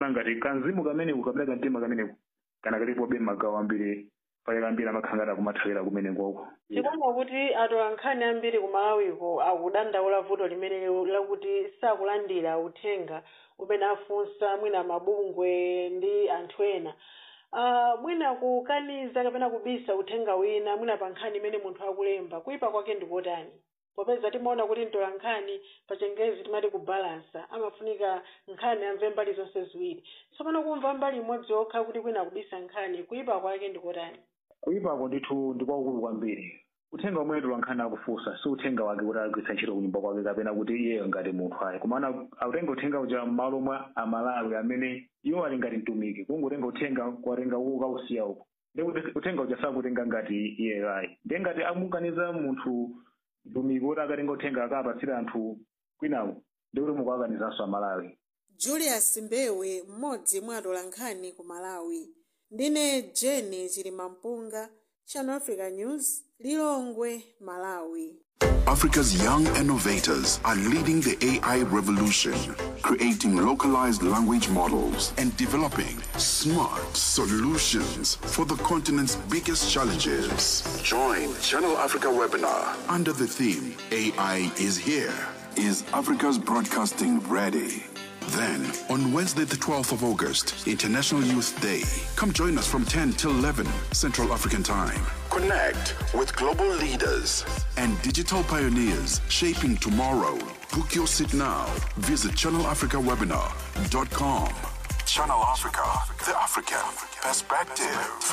ndikuona ngati kanzimu kameneku kapena kamtima kameneku kana kalipobe magawo ambiri pale ambiri amakhangata kumathawira kumenekoko tikuona kuti atolankhani ambiri ku malawiko akudandaula vuto limene lakuti sakulandira uthenga umene afunsa mwina mabungwe ndi anthu ena uh, mwina kukaniza kapena kubisa uthenga wina mwina pa nkhani imene munthu akulemba kuyipa kwake ndikotani popeza timaona kuti mtolankhani pa chingerezi timati kubalansa amafunika nkhani amve mbali zonse ziwiri tsopano kumva mbali imodzi yokha kuti kwina kubisa nkhani kuyipa kwake ndikotani kuyipako ndithu ndikwakulu kwambiri uthenga umene tolankhani akufunsa si uthenga wake kuti agwiritsa ntchito kunyumba kwake kapena kuti iyeyo ngati munthu ayi komana akutenga uthenga uja m'malo mwa amalawi amene iwo ali ngati mtumiki kungotenga uthenga kuwatenga uko kausiya uko ndi uthenga uja sakutenga ngati iyeyo ayi ndiye ngati amukaniza munthu mtumiki kuti akatenga uthenga akapatsira anthu kwinaku ndi kuti mukuakanizanso amalawi julius mbewe mmodzi mwa atolankhani ku malawi ndine jeni chilimampunga channel africa news lilongwe malawi Africa's young innovators are leading the AI revolution, creating localized language models and developing smart solutions for the continent's biggest challenges. Join Channel Africa webinar under the theme AI is here. Is Africa's broadcasting ready? Then, on Wednesday, the 12th of August, International Youth Day, come join us from 10 till 11 Central African Time. Connect with global leaders and digital pioneers shaping tomorrow. Book your seat now. Visit channelafricawebinar.com. Channel Africa, the African perspective.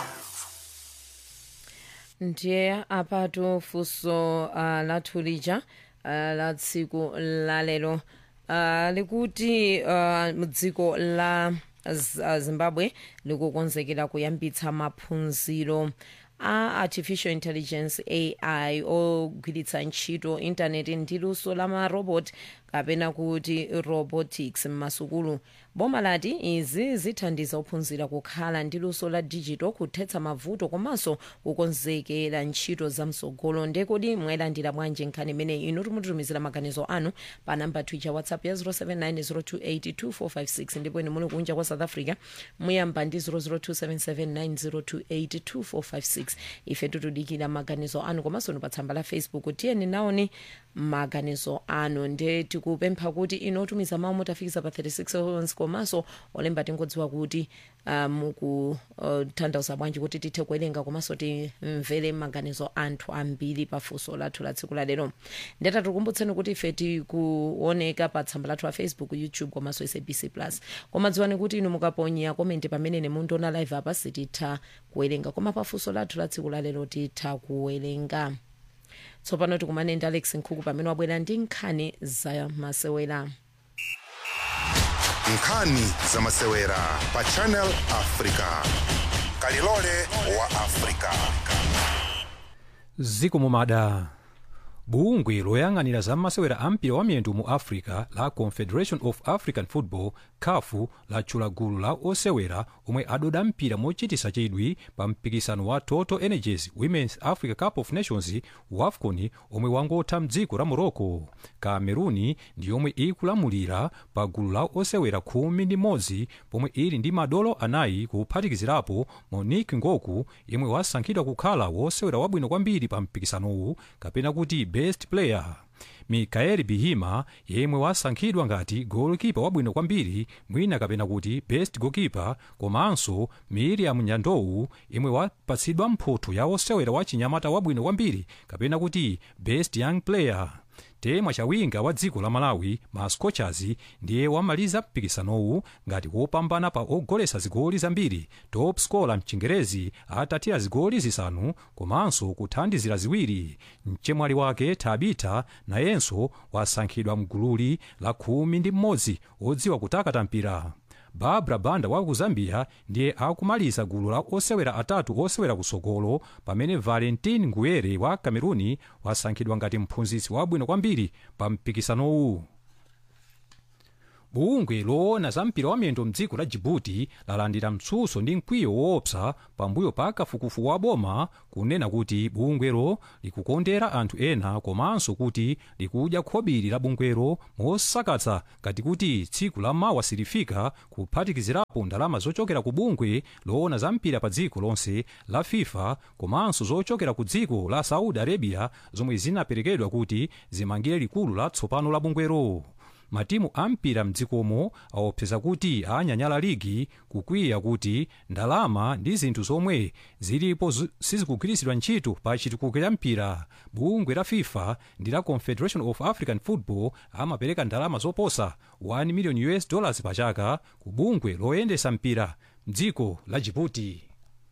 ndiye apatu funso uh, lathu lija uh, la tsiku lalero uh, likuti uh, dziko la Z- uh, zimbabwe likukonzekera kuyambitsa maphunziro a artificial intelligence ai ogwiritsa ntchito intaneti ndi luso la marobot kapena kuti robotics m'masukulu boma lati izi zithandiza ophunzira kukhala ndi luso la digital kuthetsa mavuto komanso kukonzekera ntchito zamsogolo ndekodi mwayilandira bwanji nkhani imeneyi inu timutitumizira maganizo anu pa namba twicha whatsapp ya 07902825456 ndipo inu muli kunja kwa south africa muyamba ndi 0027790282456 ife tutudikira maganizo anu komanso pa tsamba la facebook tiyeni naoni maganizo anu nde tikupempha kuti inu otumiza mawu mutafikisa pa 36 seconds komanso olemba tingodziwa kuti uh, mukutanthauza uh, bwanji kuti tithe kuwerenga komanso timvere maganizo anthu ambiri pa funso lathu la tsiku la lero ndeta tikukumbutseni kuti ife tikuoneka pa tsamba lathu la facebook youtube komanso sabc plus koma dziwani kuti inu mukaponya komenti pamene mundiona live apa sititha kuwerenga koma pa funso lathu la tsiku la lero titha kuwerenga tsopano tikumane ndi alex nkhuku pamene wabwera ndi nkhani za masewera nkhani za masewera pa channel africa kalilole wa africa zikumumada bungwe loyang'anira za masewera ampira wa miyendo mu africa la confederation of african football kafu latchula gulu la osewera omwe adoda mpira mochitisa chidwi pa mpikisano wa total energies women's africa cup of nations wafcon omwe wangotha mdziko la morocco cameruni ndi yomwe ikulamulira pa gulu la osewera khumi ndi modzi pomwe ili ndi madolo anayi kuphatikizirapo monique ngoku yemwe wasankhidwa kukhala wosewera wabwino kwambiri pa mpikisanowu kapena kuti best player mikaeli bihima yemwe wasankhidwa ngati golkipa wabwino kwambiri mwina kapena kuti best goalkeeper komanso miriam nyandowu yemwe wapatsidwa mphotho ya wosewera wa chinyamata wabwino kwambiri kapena kuti best young player temwa chawinga wa dziko la malawi ma scorchers ndiye wamaliza mpikisanowu ngati wopambana pa ogolesa zigoli zambiri top scorer mchingerezi atatira zigoli zisanu komanso kuthandizira ziwiri mchemwali wake tabita nayenso wasankhidwa mgululi la khumi ndi mmodzi odziwa kutakata mpira barbara banda wa ku zambia ndiye akumaliza gulu la osewera atatu osewera kusogolo pamene valentin nguyere wa cameruni wasankhidwa ngati mphunzitsi wabwino kwambiri pa mpikisanowu bungwe loona za mpira wa miyendo mdziko la jibuti lalandira mtsutso ndi mkwiyo woopsa pambuyo pa kafukufu wa boma kunena kuti bungwelo likukondera anthu ena komanso kuti likudya khobiri la bungwelo mosakatsa ngati kuti tsiku la mawa silifika kuphatikizirapo ndalama zochokera ku bungwe loona za mpira pa dziko lonse la fifa komanso zochokera ku dziko la saudi arabia zomwe zinaperekedwa kuti zimangire likulu latsopano la bungwelo matimu ampira mdzikomo aopseza kuti anyanyala ligi kukwiya kuti ndalama ndi zinthu zomwe zilipo zi- sizikugwiritsidwa ntchito pa chitukuko cha mpira bungwe la fifa ndi la confederation of african football amapereka ndalama zoposa 1 million us dollars pa chaka ku bungwe loyendesa mpira mdziko la jibuti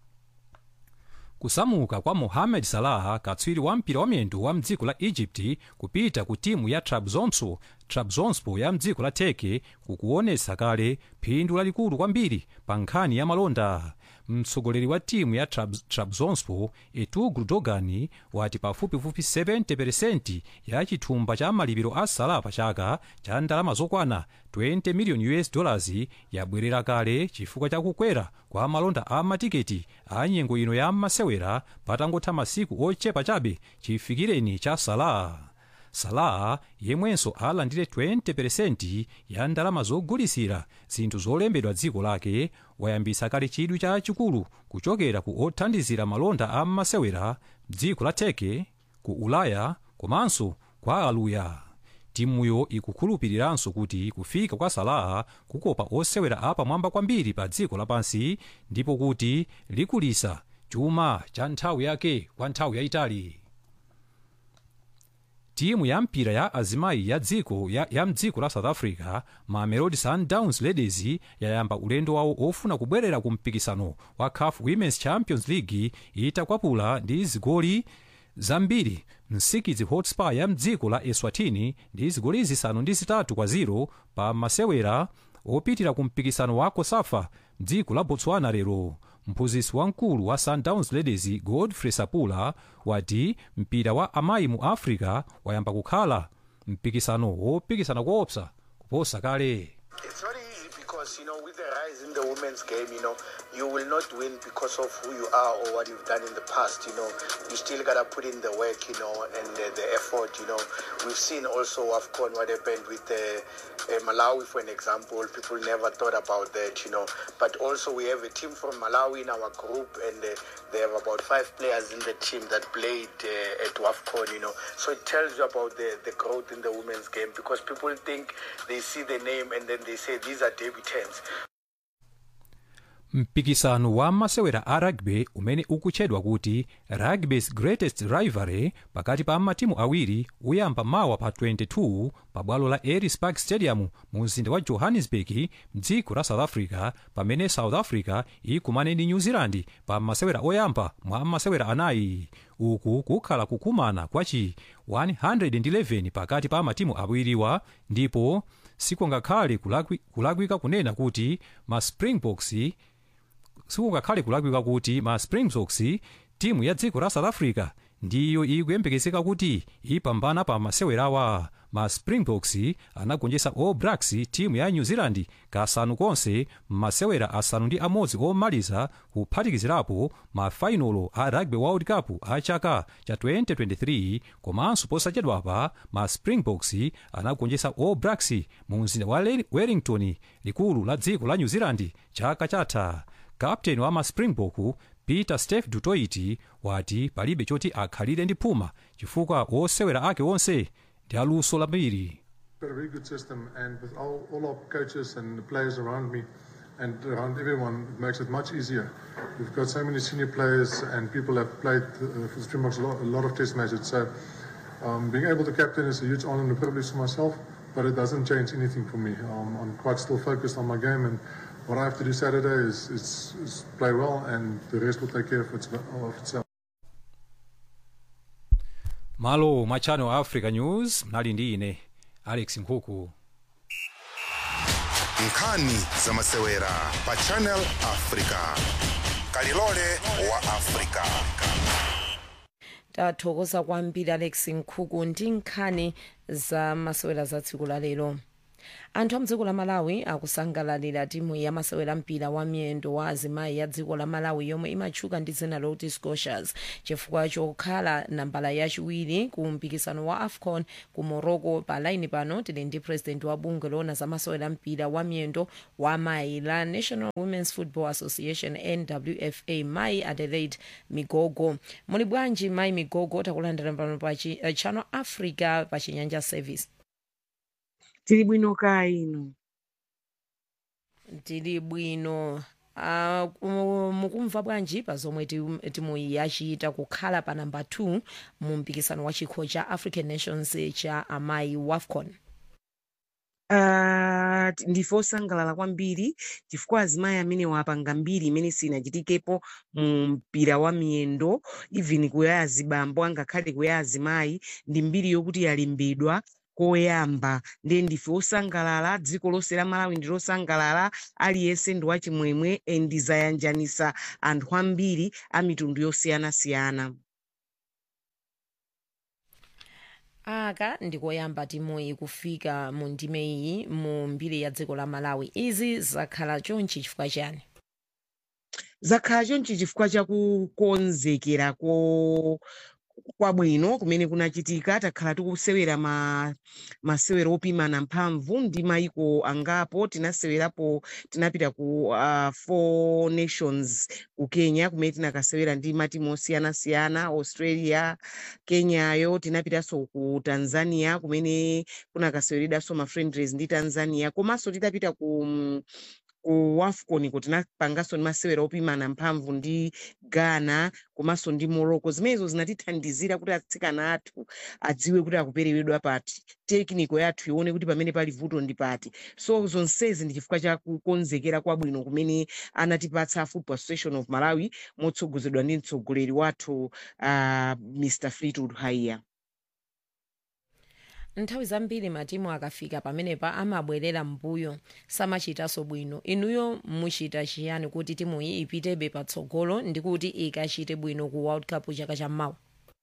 kusamuka kwa mohamed salah katswiri wa mpira wa miyendo wa mdziko la egypt kupita ku timu ya trabzonspor trabzonspor ya mdziko la turkey kukuonetsa kale phindu lalikulu kwambiri pa nkhani ya malonda mtsogoleri wa timu ya Trabz- trabzonspor etugru dogan wati pafupifupi 70% ya chithumba cha malipiro a salah pa chaka cha ndalama zokwana 20 million us dollars yabwerera kale chifukwa cha kukwera kwa malonda a matiketi a nyengo ino ya masewera patangotha masiku ochepa chabe chifikireni cha salah salah yemwenso alandire 20% ya ndalama zogulisira zinthu zolembedwa dziko lake wayambisa kale chidwi chachikulu kuchokera ku othandizira malonda a masewera dziko la turkey ku ulaya komanso kwa aluya timuyo ikukhulupiriranso kuti kufika kwa salah kukopa osewera apamwamba kwambiri pa dziko lapansi ndipo kuti likulisa chuma cha nthawi yake kwa nthawi yayitali timu ya mpira ya azimayi ya dziko ya, ya mdziko la south africa mamelodi sundowns ladies yayamba ulendo wawo ofuna kubwerera ku mpikisano wa caf women's champions league itakwapula ndi zigoli zambiri msikidzi hotspur ya mdziko la eswatini ndi zigoli zisanu ndi zitatu kwa 0 pa masewera opitira ku mpikisano wa kosafa mdziko la botswana lero mphunzitsi wamkulu wa sundowns ladies godfrey sapula wati mpira wa amayi mu africa wayamba kukhala mpikisano wopikisana koopsa kuposa kale It's very easy because, you know, with the rise in the women's game, you know, you will not win because of who you are or what you've done in the past, you know. You still got to put in the work, you know, and the, the effort, you know. We've seen also AFCON what happened with uh, uh, Malawi, for an example. People never thought about that, you know. But also we have a team from Malawi in our group and uh, they have about five players in the team that played uh, at WAFCON, you know. So it tells you about the, the growth in the women's game because people think they see the name and then they say these are debutants. mpikisano wa masewera a rugby umene ukutchedwa kuti rugby's greatest rivalry pakati pa matimu awiri uyamba mawa pa 22 pa bwalo la ellis park stadium mu mzinda wa johannesburg mdziko la south africa pamene south africa ikumane ndi new zealand pa masewera oyamba mwa masewera anayi uku kukhala kukumana kwachi 111 pakati pa matimu awiriwa ndipo sikungakhale kulakwi- kulakwika kunena kuti ma springboks sikungakhale kulakwika kuti ma springboks timu ya dziko la south africa ndiyo ikuyembekezeka kuti ipambana pa masewerawa ma springboks anagonjetsa all blacks timu ya new zealand kasanu konse masewera asanu ndi amodzi omaliza kuphatikizirapo mafainolo a rugby world cup a chaka cha 2023 komanso posachedwapa ma springboks anagonjetsa all blacks mu mzinda wa Le- wellington likulu la dziko la new zealand chaka chatha kapteni wa ma springbok peter steph dutoit wati palibe choti akhalire ndi phuma chifukwa osewera ake onse ndi aluso lambiri got a very good system, and with all, all our coaches and the players around me and around everyone, it makes it much easier. We've got so many senior players, and people have played uh, for the Springboks a lot, a lot of test matches. So um, being able to captain is a huge honour and a privilege for myself, but it doesn't change anything for me. Um, I'm quite still focused on my game, and what I have to do Saturday is, is, is play well, and the rest will take care of, its, of itself. malo mwa channel africa news mnali ndi ine alex nkhuku nkhani za masewera pa channel africa kalilole wa africa tathokoza kwambiri alex nkhuku ndi nkhani za masewera za tsiku la lero anthu a mdziko la malawi akusangalalira timu ya masewera mpira wa miyendo wa azimayi ya dziko la malawi yomwe imatchuka ndi dzina loti scotias chifukwa chokhala nambala yachiwiri ku mpikisano wa afcon ku morocco pa laini pano tili ndi president wa bungwe loona za masewera mpira wa miyendo wa amayi la national women's football association nwfa mayi adelaide migogo muli bwanji mayi migogo takulandira pano pa chi- eh, channel africa pa chinyanja service tili bwino kaya inu tili bwino Uh, mukumva bwanji pa zomwe timu timu iyi yachita kukhala pa namba 2 mu mpikisano wa chikho cha african nations cha amayi wafcon Uh, ndife osangalala kwambiri chifukwa azimayi amene wapanga mbiri imene sinachitikepo mu mpira wa miyendo even kuya azibambo angakhale kuya azimayi ndi mbiri yokuti yalembedwa koyamba ndiye ndife osangalala dziko lonse la malawi ndi losangalala aliyense ndi wachimwemwe endizayanjanisa anthu ambiri a mitundu yosiyanasiyana aka ndikoyamba timuyi kufika mu ndime iyi mu mbiri ya dziko la malawi izi zakhala chonchi chifukwa chani zakhala chonchi chifukwa chakukonzekera ko kwabwino kumene kunachitika takhala tikusewera ma masewero opimana mphamvu ndi maiko angapo tinasewerapo tinapita ku uh, four nations ku kenya kumene tinakasewera ndi matimu osiyanasiyana australia kenyayo tinapitanso ku tanzania kumene kunakaseweredwanso ma friendlies ndi tanzania komanso titapita ku mm, ku wafcon ko tinapanganso ndi masewera opimana mphamvu ndi ghana komanso ndi morocco zimenezo zinatithandizira kuti atsikana athu adziwe kuti akupereredwa pati tekiniko yathu ione kuti pamene pali vuto ndi pati so zonsezi ndi chifukwa cha kukonzekera kwabwino kumene anatipatsa football association of malawi motsogozedwa ndi mtsogoleri wathu uh, mr fleetwood haiya nthawi zambiri matimu akafika pamenepa amabwerera mbuyo samachitanso bwino inuyo muchita chiyani kuti timuyi ipitebe patsogolo ndi kuti ikachite bwino ku world cup chaka chammawa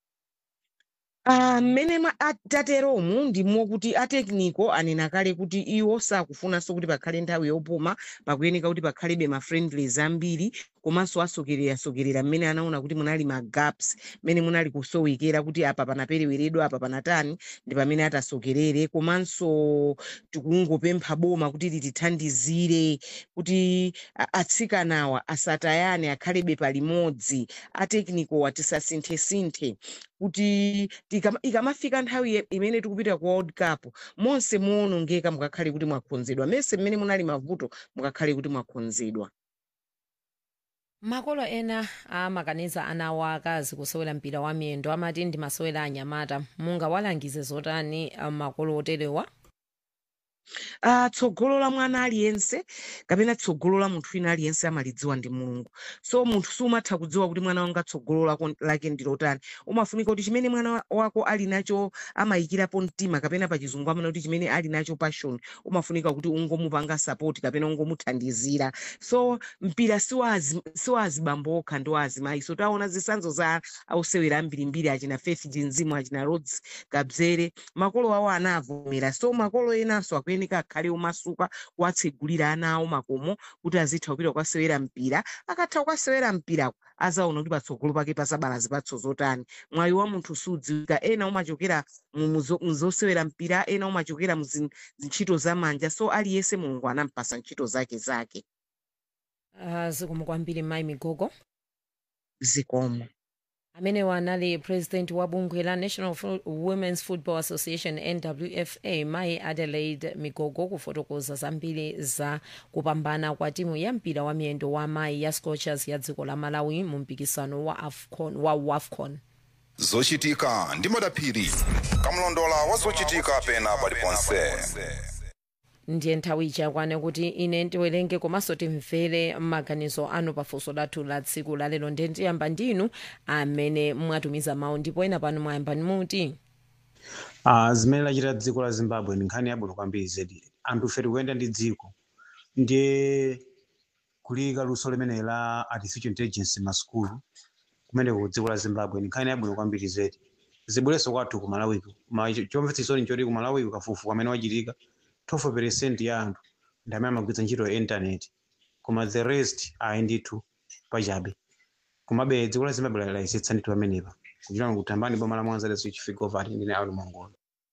Ah, mmene mwa- atateromu ndimo kuti atekniko anena kale kuti iwo sakufunanso kuti pakhale nthawi yopuma pakuyeneka kuti pakhalebe ma friendlies ambiri komanso asokerera-sokerera mmene anaona kuti munali ma gaps mmene munali kusowekera kuti apa panapereweredwa apa panatani ndi pamene atasokerere komanso tikungopempha boma kuti litithandizire kuti a- atsikanawa asatayane akhalebe palimodzi ateknikowa tisasinthe-sinthe kuti tikama- ikamafika nthawi ye- imene tikupita ku world cup monse muwonongeka mukakhale kuti mwakhonzedwa mese mmene munali mavuto mukakhale kuti mwakhonzedwa makolo ena amakaniza ana awo akazi kusewera mpira wa miyendo amati ndi masewera anyamata mungawalangize zotani ah, makolo oterewa uh, tsogolo la mwana aliyense kapena tsogolo la munthu wina aliyense amalidziwa ndi mulungu so munthu sumatha kudziwa kuti mwana wanga tsogolo lako lake ndilotani umafunika kuti chimene mwana wa- wako ali nacho amayikirapo mtima kapena pachizungu amana kuti chimene ali nacho passion umafunika kuti ungomupanga support kapena ungomuthandizira so mpira siwa azibambo okha ndi wa azimayi so taona zisanzo za ausewera ambirimbiri achina faith jinzimu achina rods kabzere makolo awo anavomera so makolo enanso akuyeneka akhale omasuka kuwatsegulira ana awo makomo kuti azitha kupita kukasewera mpira akatha kukasewera mpirako azaona kuti patsogolo pake pasabala zipatso zotani mwayi wa munthu sudziwika ena umachokera mu- muzo- muzosewera mpira ena umachokera muzintchito zamanja so aliyense mulungu anampasa ntchito zake zake uh, zikomo kwambiri mayi migogo zikomo amenewa anali president wa bungwe la national Fo- women's football association nwfa mayi adelaide migogo kufotokoza zambiri za kupambana kwa timu ya mpira wa miyendo wa mayi ya scorchers ya dziko la malawi mu mpikisano wa afcon wa wafcon zochitika ndi madaphiri kamlondola wa zochitika pena paliponse ndiye nthawi ichakwane kuti ine ndiwerenge komanso timvere maganizo anu pafunso lathu la tsiku lalero ndiye ndiyamba ndinu amene mwatumiza mawu ndipo ena pano mwayamba muti Uh, zimene lachita dziko la zimbabwe ndi nkhani yabwino kwambiri zedi anthu fe tikuyenda ndi dziko ndiye kulika luso limene la artificial intelligence masukulu kumeneko ku dziko la zimbabwe ndi nkhani yabwino kwambiri zedi zibwereso kwathu ku malawiko Ma- chomvetsa chisoni nchoti ku malawiko kafukufuku amene wachitika 12 percent ya anthu ndi amene amagwiritsa ntchito ya intaneti koma the rest ayi ndithu pachabe komabe dziko la zimbabwe layisetsa ndithu pamenepa kuchitana kutambani boma la mwanza leso chifika ovati ndine auli mongola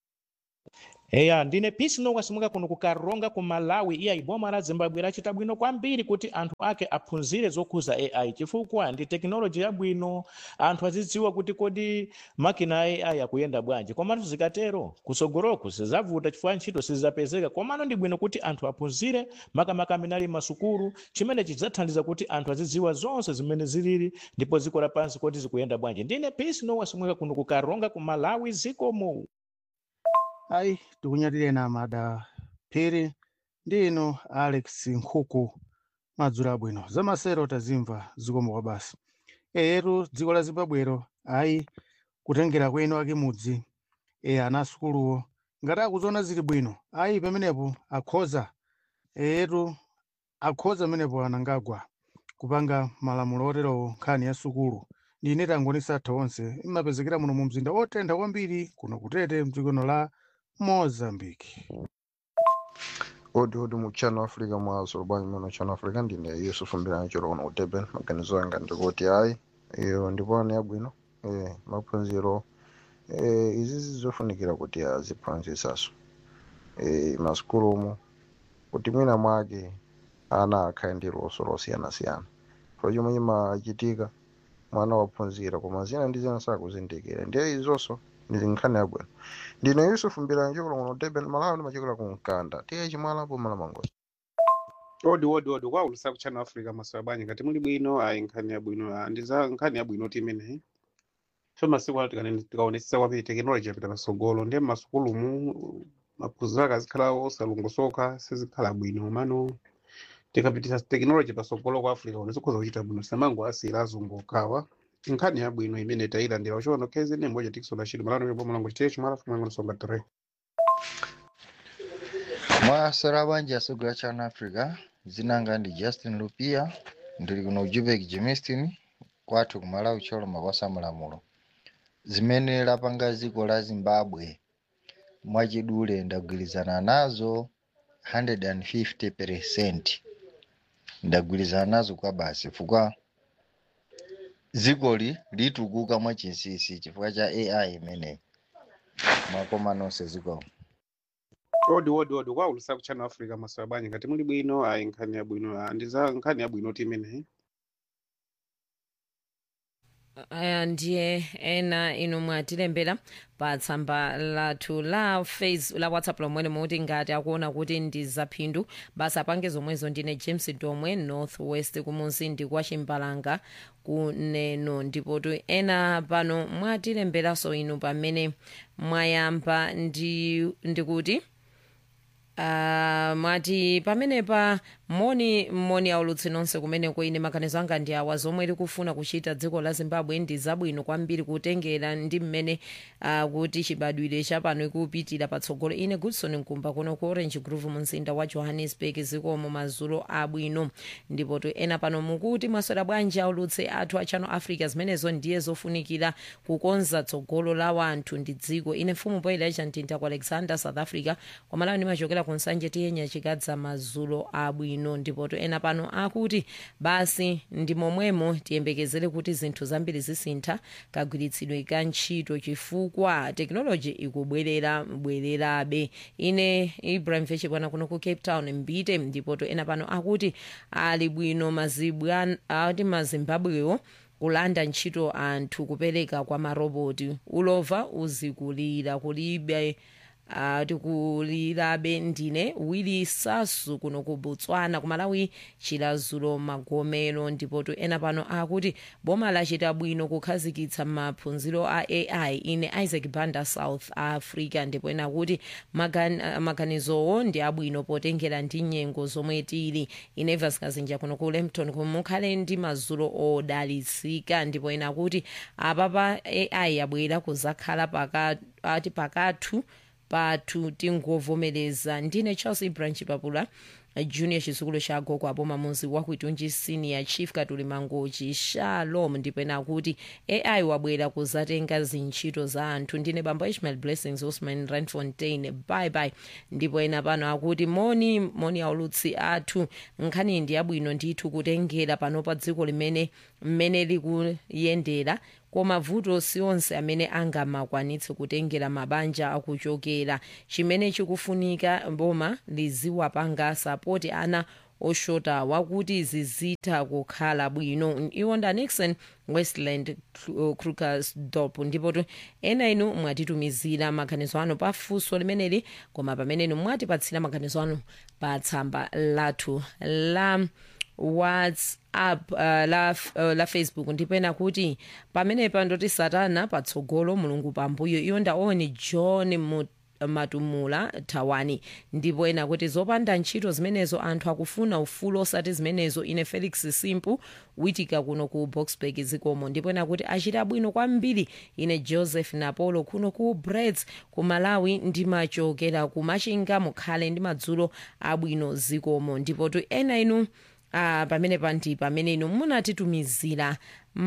eya ndine pisi nokwasimuka kuno ku karonga ku malawi iya iboma la zimbabwe lachita bwino kwambiri kuti anthu ake aphunzire zokhuza ai chifukwa ndi tekinoloji yabwino anthu azidziwa kuti kodi makina a ai akuyenda bwanji komatu zikatero kusogoloku sizavuta chifukwa ntchito sizapezeka komano ndi bwino kuti anthu aphunzire makamaka amene ali masukulu chimene chidzathandiza kuti anthu azidziwa zonse zimene zilili ndipo dziko lapansi kodi zikuyenda bwanji ndine pisi nokwasimuka kuno ku karonga ku malawi zikomo ayi tikunyatireni amada phiri ndi ino alex nkhuku madzulo abwino zamasero tazimva zikomo kwa basi eyetu dziko la zimbabwero ayi kutengera kwenu ake mudzi e ana asukuluwo ngati akuziona zili bwino ayi pamenepo akhoza eyetu akhoza pamenepo anangagwa kupanga malamulo oterowo nkhani ya sukulu ndine tangonisa atha onse imapezekera muno mu mzinda otentha kwambiri kuno kutete mdzikono la mozambique odi odi mu channel africa mwaso lubwanyi muno channel africa ndine yusufu mbirani cholo kuno ku durban maganizo anga ndikuti ayi iyo ndipone yabwino eh, maphunziro eh, izi zizofunikira kuti aziphunzisaso eh, masukulumu kuti mwina mwake ana akhale ndi luso losiyanasiyana so chomwe chimachitika mwana waphunzira koma zina ndi zina sakuzindikira ndiye izonso ndi nkhani yabwino ndine yusufu mbirani cholo kuno ku durban malawi ndimachokera ku mkanda tiye chimwalapo malamangozi odi odi odi kwaulusa ku channel africa maso abwanyi ngati muli bwino ayi nkhani yabwino ah, ndi za nkhani yabwino ti imeneyi so masiku ano tikane- tikaonetsetsa kwambiri tekinoloji yapita patsogolo ndiye m'masukulumu maphunziro akazikhala osalongosoka sizikhala bwino mano tikapitisa tekinoloji patsogolo kwa africa uno zikhoza kuchita bwino samango asiyira azungu okhawa nkhani yabwino imene tayilandira uchiona khezi ne mboja tikisona chili malano yopo mulango chiteyo chimalafu mwango nsonga 3 mwasera bwanji asogera chana africa zinanga ndi justin lupia ndili kuno ujubek jimistin kwathu kumalawi choloma kwasa malamulo zimene lapanga dziko la zimbabwe mwachidule ndagwirizana nazo 150 percent ndagwirizana nazo kwa basi chifukwa dzikoli litukuka mwachinsinsi chifukwa cha ai imeneyi mwakoma nonse zikomo odi odi odi kwaulusa ku channel africa maso abwanyi ngati muli bwino ayi nkhani yabwino ah, ndi za nkhani yabwino ti imeneyi aya ndiye ena inu mwatilembera pa tsamba lathu la face la whatsapp lomwene muti ngati akuona kuti ndi zaphindu basi apange zomwezo ndine james domwe north west kumuzindi kwa chimbalanga kuneno ndipotu ena pano mwatilemberanso inu pamene mwayamba ndi ndikuti Uh, mwati pamenepa moni moni aulutsi nonse kumene kuine maganizo anga ndi awa zomwe likufuna kuchita dziko la zimbabwe ndi zabwino kwambiri kutengera ndi mmene uh, kuti chibadwire chapano ikupitira patsogolo ine goodson nkumba kuno ku orange groove mumzinda wa johannesburg zikomo madzulo abwino ndipo tu ena pano mukuti mwaswera bwanji aulutsi athu a channel africa zimenezo ndiye zofunikira kukonza tsogolo la wanthu ndi dziko ine mfumu poyera chamtinta ku alexander south africa kwamalawi ndimachokera ku nsanje tiyenya chikadza madzulo abwino ndipo to ena pano akuti basi ndi momwemo tiyembekezere kuti zinthu zambiri zisintha kagwiritsidwe ka ntchito chifukwa tekinoloji ikubwerera bwererabe ine ibrahim vechipwana kuno ku cape town mbite ndipo to ena pano akuti ali bwino mazibwa ati mazimbabwewo kulanda ntchito anthu kupereka kwa maroboti ulova uzikulira kulibe tikulirabe ndine wili sasu kuno ku botswana kumalawi chilazulo magomero ndipo tu ena pano akuti boma lachita bwino kukhazikitsa maphunziro a ai ine isaac banda south africa ndipo ena kuti magan- maganizowo ndi abwino potengera ndi nyengo zomwe tili ine vaskazinja kuno ku lempton kumukhale ndi mazulo odalitsika ndipo ena kuti apapa ai yabwera kuzakhala paka- ati pakathu pathu tingovomereza ndine charles branch papula junior chizukulu cha gogo aboma muzi wakuitunji senior chief katuli mangochi shalom ndipo ena akuti ai wabwera kuzatenga zintchito za anthu ndine bambo ishmael blessings osman randfontein bye bye ndipo ena pano akuti moni moni aulutsi athu nkhani ndi yabwino ndithu kutengera pano pa dziko limene mmene likuyendera koma vuto si onse amene angamakwanitse kutengera mabanja akuchokera chimene chikufunika boma liziwapanga sapoti ana oshota wakuti zizitha kukhala bwino iwonda nixon westland krugersdorp ndipo ena inu mwatitumizira maganizo anu pa funso limeneli koma pamene inu mwatipatsira maganizo anu pa tsamba lathu la whatsapp uh, la, uh, la facebook ndipena kuti pamenepa ndoti satana patsogolo mulungu pambuyo iyo ndaoni john Mut matumula thawani ndipo ena kuti zopanda ntchito zimenezo anthu akufuna ufulu osati zimenezo ine felix simpu witika kuno ku boxburg zikomo ndipo ena kuti achita bwino kwambiri ine joseph napolo kuno ku breds ku malawi ndimachokera ku machinga mukhale ndi madzulo abwino zikomo ndipo tu ena inu uh, pamene pandi pamene inu munatitumizira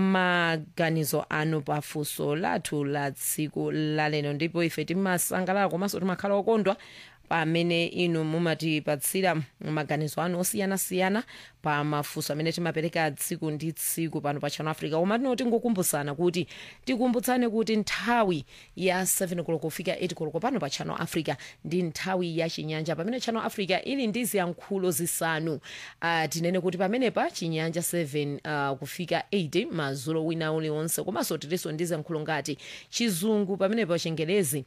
maganizo anu pafunso lathu la tsiku laleno ndipo ife timasangalala komanso timakhala okondwa pamene inu mumatipatsira maganizo anu osiyanasiyana pa mafunso amene timapereka tsiku ndi tsiku pano pa channel africa koma tinoti ngokumbutsana kuti tikumbutsane kuti nthawi ya 7 koloko kufika 8 koloko pano pa channel africa ndi nthawi ya chinyanja pamene channel africa ili ndi ziyankhulo zisanu uh, tinene kuti pamenepa chinyanja 7 uh, kufika 8 mazulo wina uliwonse komanso tilinso ndi ziyankhulo ngati chizungu pamenepa chingelezi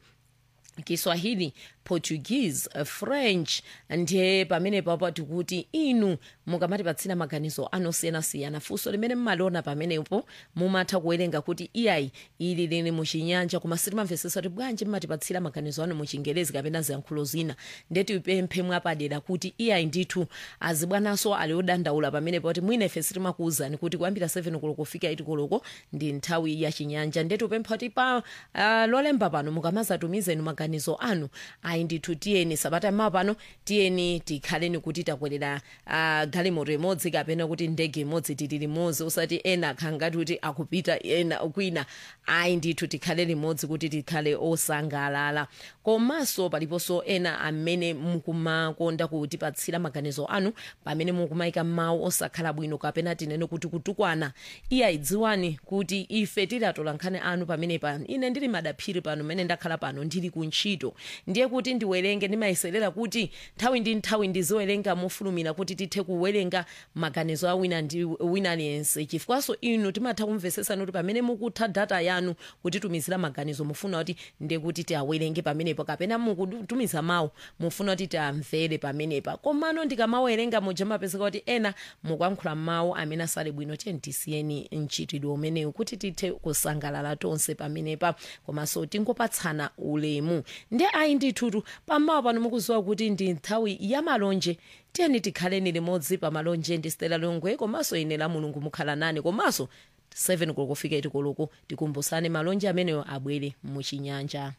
kiswahili portuguese uh, french ndiye pamene papa tikuti inu mukamatipatsira maganizo anosiyanasiyana funso limene mmaliona pamenepo mumatha kuwerenga kuti iyayi ili lili muchinyanja koma sitimamvesesa kuti bwanji mmatipatsira maganizo anu muchingelezi kapena ziyankhulo zina ndiye tipemphe mwapadera kuti iyayi ndithu azibwananso ali odandaula pamenepo kuti mwina ife sitimakuwuzani kuti kuyambira 7 koloko kufika 8 koloko ndi nthawi ya chinyanja ndiye tipempha kuti pa uh, lolemba pano mukamazatumiza maganizo anu ayi ndithu tiyeni sabata mmawa pano tiyeni tikhaleni kuti takwerera uh, galimoto imodzi kapena kuti ndege imodzi tili limodzi usati ena akhangati kuti akupita ena kwina ayi ndithu tikhale limodzi kuti tikhale osangalala komanso paliponso ena amene mukumakonda kutipatsira maganizo anu pamene mukumayika mawu osakhala bwino kapena tinene kuti kutukwana iya idziwani kuti ife tilatola nkhani anu pamene pano ine ndili madaphiri pano mmene ndakhala pano ndili kuntchito ndiye kuti ndiwerenge ndimayeserera kuti nthawi ndi nthawi ndiziwerenga mofulumira kuti tithe kuwerenga maganizo a wina ndi wina aliyense chifukwanso inu timatha kumvesesani kuti pamene mukutha data yanu kutitumizira maganizo mufuna kuti ndiye kuti tiawerenge pamenepo kapena mukutumiza mawu mufuna kuti tiamvere pamenepa komano ndikamawerenga muja mapezeka kuti ena mukuyankhula mawu amene asali bwino tiye tisiyeni mchitidwe umenewu kuti tithe kusangalala tonse pamenepa komanso tingopatsana ulemu ndi ayi ndithutu pamawa pano mukuziwa kuti ndi nthawi ya malonje tiyeni tikhaleni limodzi pa malonje ndi stela longwe komanso ine la mulungu mukhala nane komanso 7 koloko kufika 8 koloko tikumbusane malonje ameneyo abwere muchinyanja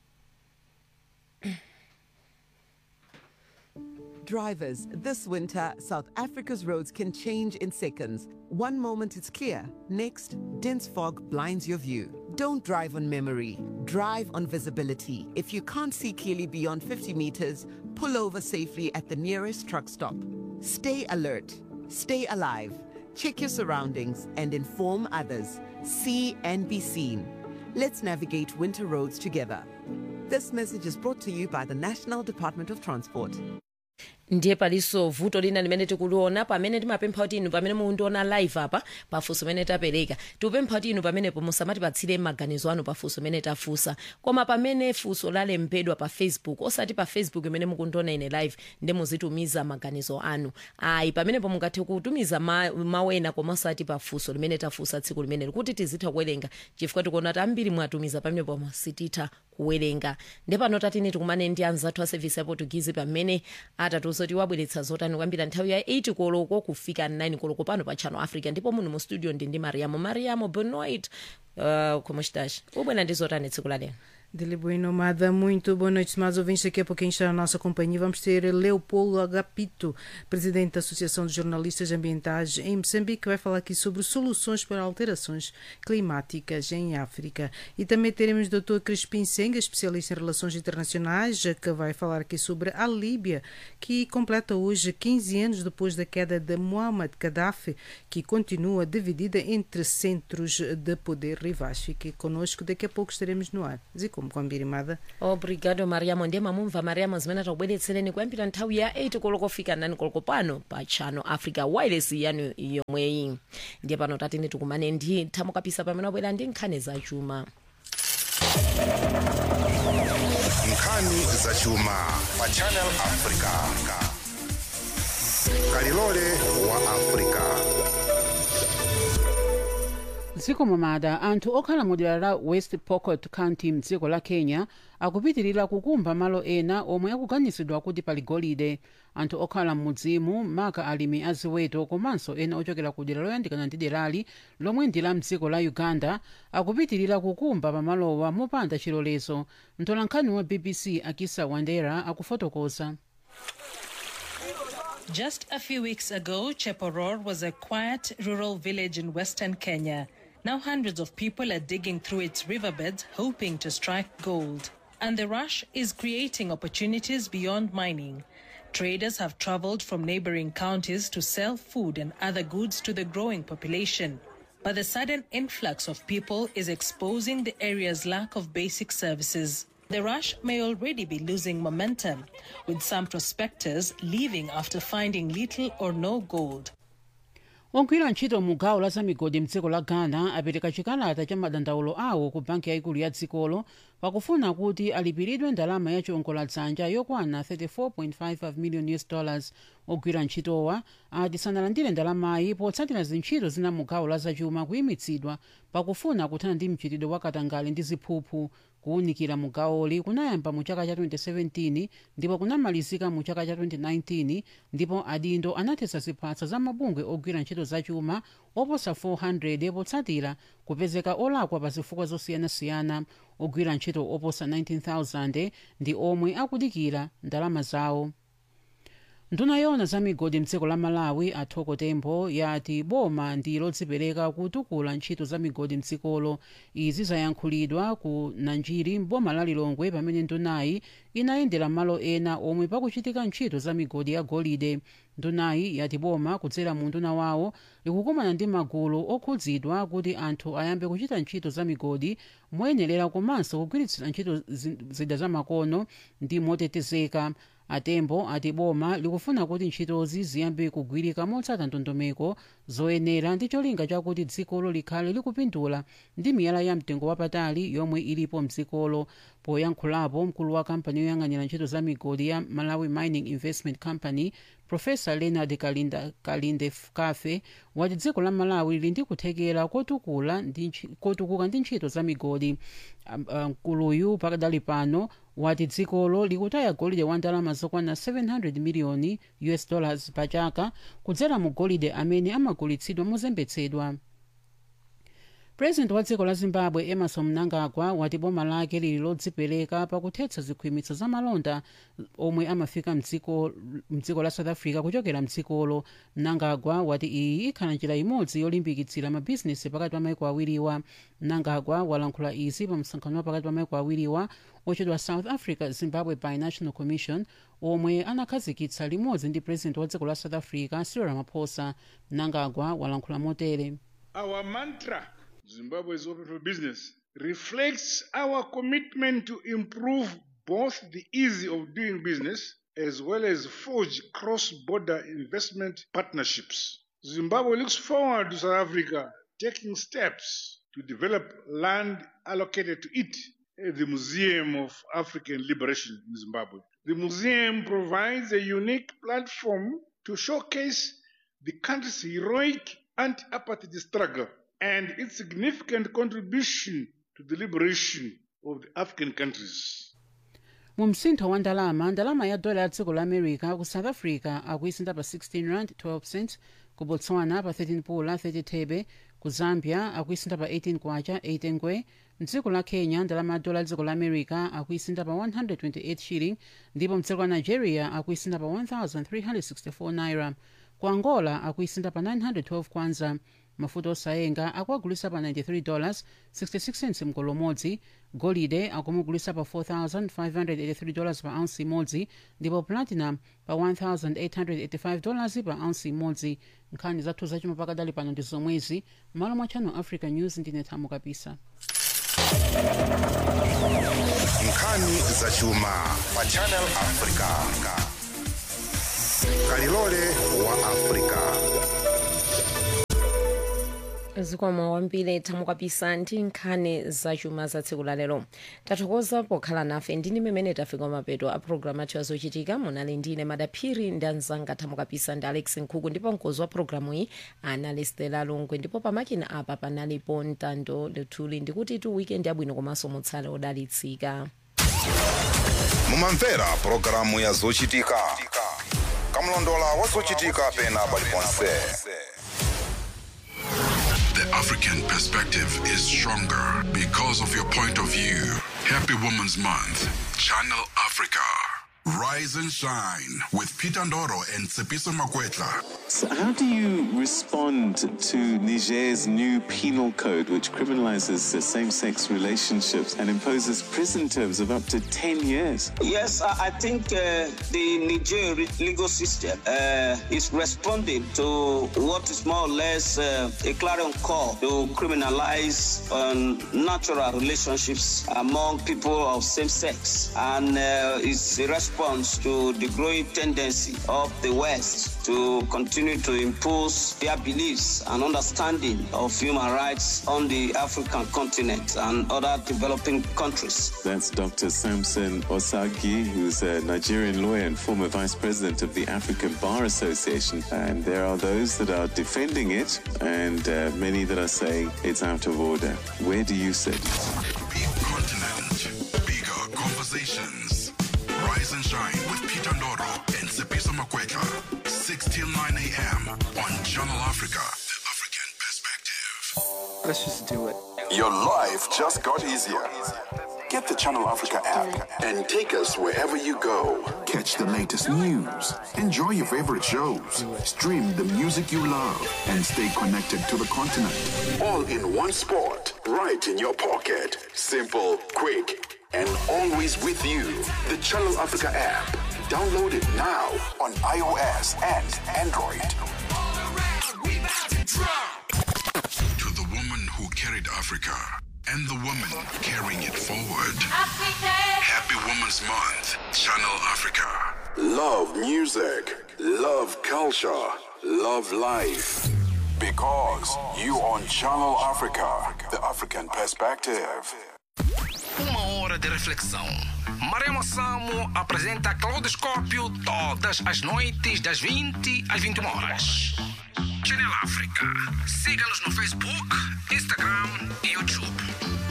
Drivers, this winter, South Africa's roads can change in seconds. One moment it's clear, next, dense fog blinds your view. Don't drive on memory, drive on visibility. If you can't see clearly beyond 50 meters, pull over safely at the nearest truck stop. Stay alert, stay alive, check your surroundings, and inform others. See and be seen. Let's navigate winter roads together. This message is brought to you by the National Department of Transport. ndiye palinso vuto lina limene tikuliona pamene timapempha kuti inu pamene mundiona live apa pafunso limene tapereka tikupempha kuti inu pamenepo musamatipatsire maganizo anu pafunso limene tafunsa koma pamene funso lalembedwa pa facebook osati pa facebook imene mukundiona ine live ndi muzitumiza maganizo anu ayi pamenepo mungathe kutumiza ma- mawu ena koma osati pa funso limene tafunsa tsiku limeneli kuti tizitha kuwerenga chifukwa tikuona kuti ambiri mwatumiza pamenepo sititha kuwerenga ndi pano tatini tikumane ndi anzathu a sevisi ya portuguese pamene atatiuza kuti wabweretsa zotani kuyambira nthawi ya 8 koloko kufika 9 koloko pano pa channel africa ndipo muno mu studio ndi ndi mariamo mariamo bonoit uh, como estás ubwera ndi zotani tsiku la lero Dele Bueno Mada, muito boa noite, mais ouvintes. Daqui a pouquinho está na nossa companhia. Vamos ter Leopoldo Agapito, presidente da Associação de Jornalistas Ambientais em Moçambique, que vai falar aqui sobre soluções para alterações climáticas em África. E também teremos o Dr. Crispim Senga, especialista em relações internacionais, que vai falar aqui sobre a Líbia, que completa hoje 15 anos depois da queda de Muammar Gaddafi, que continua dividida entre centros de poder rivais. Fique conosco, daqui a pouco estaremos no ar. Zico kwambiri mada obrigado mariamo ndiye mamumva mariamo zimene takubweretsereni kuyambira nthawi ya 8 koloko fika nani koloko pano pa channel africa wireless yanu yomweyi ndiye pano tatene tikumane ndi thamukapisa pamene wabwera ndi nkhani zachuma nkhani zachuma pa channel africa kalilole wa africa dziko mamada anthu okhala mu dera la west pokot county mdziko la kenya akupitirira kukumba malo ena omwe akuganizidwa kuti pali golide anthu okhala m'mudzimu maka alimi aziweto komanso ena ochokera ku dera loyandikana ndi derali lomwe ndi la mdziko la uganda akupitirira kukumba pamalowa mopanda chilolezo mtolankhani wa bbc akisa wandera akufotokoza Just a few weeks ago, Cheporor was a quiet rural village in western Kenya. Now hundreds of people are digging through its riverbeds hoping to strike gold. And the rush is creating opportunities beyond mining. Traders have traveled from neighboring counties to sell food and other goods to the growing population. But the sudden influx of people is exposing the area's lack of basic services. The rush may already be losing momentum, with some prospectors leaving after finding little or no gold. ogwira ntchito mu gawo la zamigodi mdziko la ghana apereka chikalata cha madandaulo awo ku banki yayikulu ya dzikolo pakufuna kuti alipiridwe ndalama ya chiwongoladzanja yokwana 34.55 million us dollars ogwira ntchitowa ati sanalandire ndalamayi potsatira zintchito zina mu gawo la zachuma kuyimitsidwa pakufuna kuthana ndi mchitidwe wa katangale ndi ziphuphu kuwunikira mu gawoli kunayamba mu chaka cha 2017 ndipo kunamalizika mu chaka cha 2019 ndipo adindo anathetsa ziphatso za mabungwe ogwira ntchito zachuma oposa 400 potsatira kupezeka olakwa pa zifukwa zosiyanasiyana ogwira ntchito oposa 19000 ndi omwe akudikira ndalama zawo nduna yona za migodi mdziko la malawi athoko tembo yati boma ndi lodzipereka kutukula ntchito za migodi mdzikolo izi zayankhulidwa ku nanjiri mboma la lilongwe pamene ndunayi inayendera malo ena omwe pakuchitika ntchito za migodi ya golide ndunayi yati boma kudzera mu nduna wawo likukumana ndi magulu okhudzidwa kuti anthu ayambe kuchita ntchito za migodi moyenerera komanso kugwiritsira ntchito zida za makono ndi motetezeka atembo ati boma likufuna kuti ntchitozi ziyambe kugwirika motsata ndondomeko zoyenera ndi cholinga chakuti dzikolo likhale likupindula ndi miyala ya mtengo wapatali yomwe ilipo mdzikolo poyankhulapo mkulu wa kampani yoyang'anira ntchito za migodi ya malawi mining investment company profesa leonard kalinda, kalinde kafe wati dziko la malawi lili ndi kuthekera kotukula ndi ntchi- kotukuka ndi ntchito za migodi mkuluyu um, pakadali pano wati dzikolo likutaya golide wa ndalama zokwana 700 miliyoni us dollars pa chaka kudzera mu golide amene amagulitsidwa mozembetsedwa purezidenti wa dziko la zimbabwe emerson mnangagwa wati boma lake lili lodzipereka pakuthetsa zikhwimitso za malonda omwe amafika mdziko mdziko la south africa kuchokera mdzikolo mnangagwa wati iyi ikhala njira imodzi yolimbikitsira mabhizinesi pakati pa maiko awiriwa mnangagwa walankhula izi pa msonkhano wa pakati pa maiko awiriwa ochedwa south africa zimbabwe binational commission omwe anakhazikitsa limodzi ndi purezidenti wa dziko la south africa cyril ramaphosa mnangagwa walankhula motere Our mantra, Zimbabwe is open for business, reflects our commitment to improve both the ease of doing business as well as forge cross border investment partnerships. Zimbabwe looks forward to South Africa taking steps to develop land allocated to it at the Museum of African Liberation in Zimbabwe. The museum provides a unique platform to showcase the country's heroic anti apartheid struggle and its significant contribution to the liberation of the African countries. mu msintho wa ndalama ndalama ya dola ya dziko la america ku south africa akuisinda pa 16 rand 12 cents ku botswana pa 13 pula 30 thebe ku zambia akuisintha pa 18 kwacha 18 ngwe mdziko la kenya ndalama ya dola ya dziko la america akuisintha pa 128 shilling ndipo mdziko la nigeria akuisintha pa 1364 naira ku angola akuisintha pa 912 kwanza mafuta osayenga akuagulisa pa 93 dollars 66 cents mgolo umodzi golide akumugulisa pa 4583 dollars pa ounce imodzi ndipo platinum pa 1885 dollars pa ounce imodzi nkhani zathu zachuma pakadali pano ndi zomwezi malo mwa channel africa news ndine thamo kapisa nkhani zachuma pa channel africa kalilole wa africa zikwama wambiri thamo kapisa ndi nkhani zachuma za tsiku la lero tathokoza pokhala nafe ndini mmene tafika mapeto a programu athu azochitika munali ndine madaphiri ndi anzanga thamo kapisa ndi alex nkhuku ndipo mkozi wa programu iyi anali stela lungwe ndipo pamakina apa panalipo ntando luthuli ndikuti tu weekend yabwino komanso mutsale odalitsika mumamvera pulogalamu ya zochitika kamlondola wa zochitika pena paliponse The African perspective is stronger because of your point of view. Happy Women's Month. Channel Africa. Rise and shine with Peter Ndoro and Tsepiso Makwetla. So how do you respond to Niger's new penal code, which criminalizes uh, same-sex relationships and imposes prison terms of up to 10 years? Yes, I I think uh, the Niger re- legal system uh, is responding to what is more or less uh, a clarion call to criminalize um, natural relationships among people of same sex. And uh, it's a response to the growing tendency of the West to continue to impose their beliefs and understanding of human rights on the African continent and other developing countries. That's Dr. Samson Osagi, who's a Nigerian lawyer and former vice president of the African Bar Association. And there are those that are defending it, and uh, many that are saying it's out of order. Where do you sit? Continent. Bigger conversations. Rise and shine with Peter Ndoro and Tsepiso Makwetla. 6 till 9 a.m. on Channel Africa. The African perspective. Let's just do it. Your life just got easier. Get the Channel Africa app and take us wherever you go. Catch the latest news, enjoy your favorite shows, stream the music you love, and stay connected to the continent. All in one spot, right in your pocket. Simple, quick, and always with you. The Channel Africa app. Download it now on iOS and Android. To the woman who carried Africa and the woman carrying it forward. Happy Women's Month, Channel Africa. Love music, love culture, love life. Because you on Channel Africa, the African perspective. Uma hora de reflexão. Maremo Samo apresenta Claudoscópio todas as noites, das 20 às 21 horas. Channel África. Siga-nos no Facebook, Instagram e YouTube.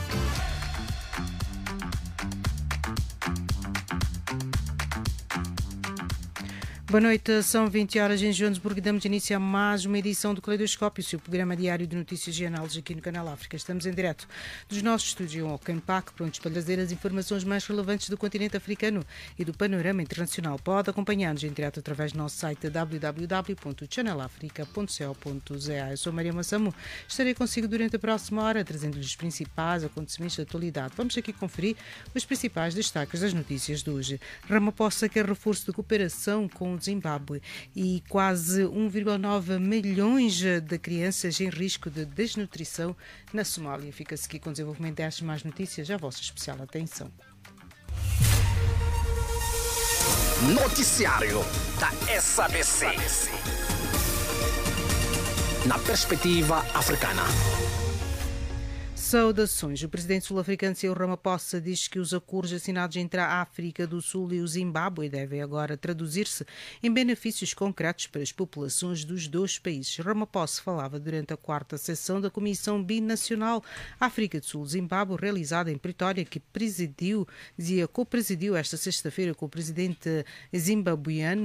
Boa noite, são 20 horas em Joanesburgo e damos início a mais uma edição do Caleidoscópio, seu programa diário de notícias e análises aqui no Canal África. Estamos em direto dos nossos estúdios em Ocampac, prontos para trazer as informações mais relevantes do continente africano e do panorama internacional. Pode acompanhar-nos em direto através do nosso site www.channelafrica.co.za. Eu sou Maria Massamo, estarei consigo durante a próxima hora, trazendo-lhes os principais acontecimentos da atualidade. Vamos aqui conferir os principais destaques das notícias de hoje. Ramaphosa quer reforço de cooperação com o Zimbábue e quase 1,9 milhões de crianças em risco de desnutrição na Somália. Fica-se aqui com o desenvolvimento destas mais notícias. A vossa especial atenção. Noticiário da SABC. Na perspectiva africana. Saudações. O presidente sul-africano Cyril Ramaphosa diz que os acordos assinados entre a África do Sul e o Zimbábue devem agora traduzir-se em benefícios concretos para as populações dos dois países. Ramaphosa falava durante a quarta sessão da Comissão Binacional África do Sul-Zimbábue, realizada em Pretória, que presidiu, dizia, co-presidiu esta sexta-feira com o presidente zimbabuiano